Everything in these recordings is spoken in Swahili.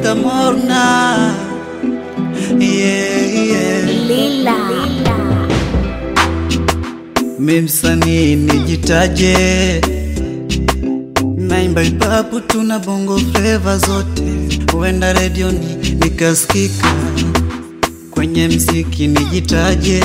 Oscar Morna yeah, yeah. Lila. Mi msanii nijitaje, naimba ipapu tuna bongo fleva zote, huenda redioni nikasikika, kwenye mziki nijitaje,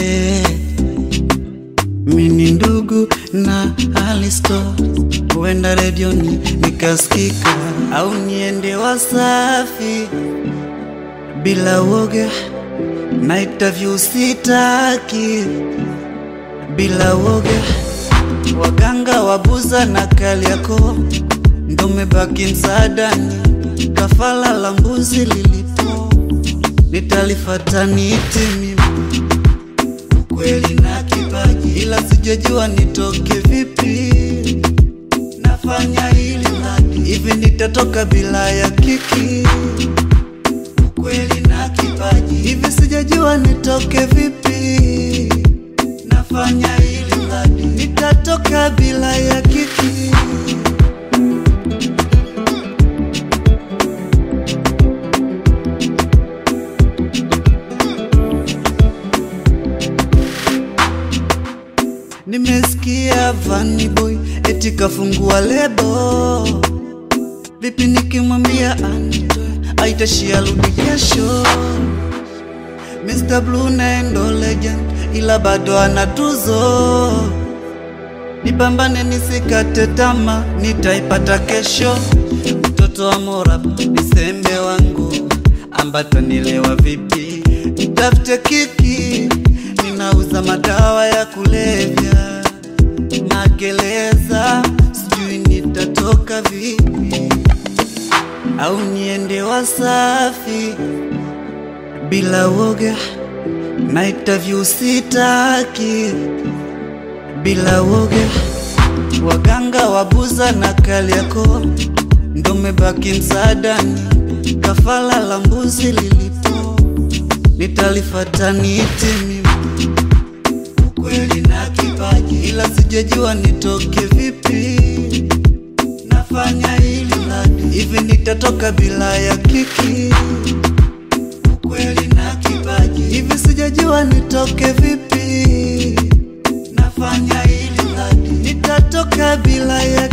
mi ni ndugu na Alisto, huenda redioni nikasikika, au niende Wasafi bila woga na interview sitaki bila woga, waganga wabuza na Kariakoo ndo mebaki msaadani, kafala la mbuzi lilipo nitalifata niti mimi ukweli na kipaji, ila sijajua nitoke vipi, nafanya hili laki hivi nitatoka bila ya kiki ukweli na kipaji, hivi sijajua nitoke vipi, nafanya hili laki nitatoka bila ya kiki. Nimesikia Vanny Boy eti kafungua lebo, vipi nikimwambia anitoe aitashia rudi kesho. Mr. Blue naye ndo legend, ila bado ana tuzo. Nipambane nisikate tama, nitaipata kesho. Mtoto wa Morab ni sembe wangu, ambata nilewa vipi? Nitafute kiki, ninauza madawa ya kulevya magereza, sijui nitatoka vipi, au niende Wasafi bila woga na interview sitaki bila woga, waganga wabuza na Kariakoo ndo mebaki msaadani, kafala la mbuzi lilipo nitalifata niti mimi ukweli na kipaji, ila sijajua nitoke vipi, nafanya hili ladi hivi nitatoka bila ya kiki ukweli na kipaji, hivi sijajua nitoke vipi, nafanya hili ladi nitatoka bila ya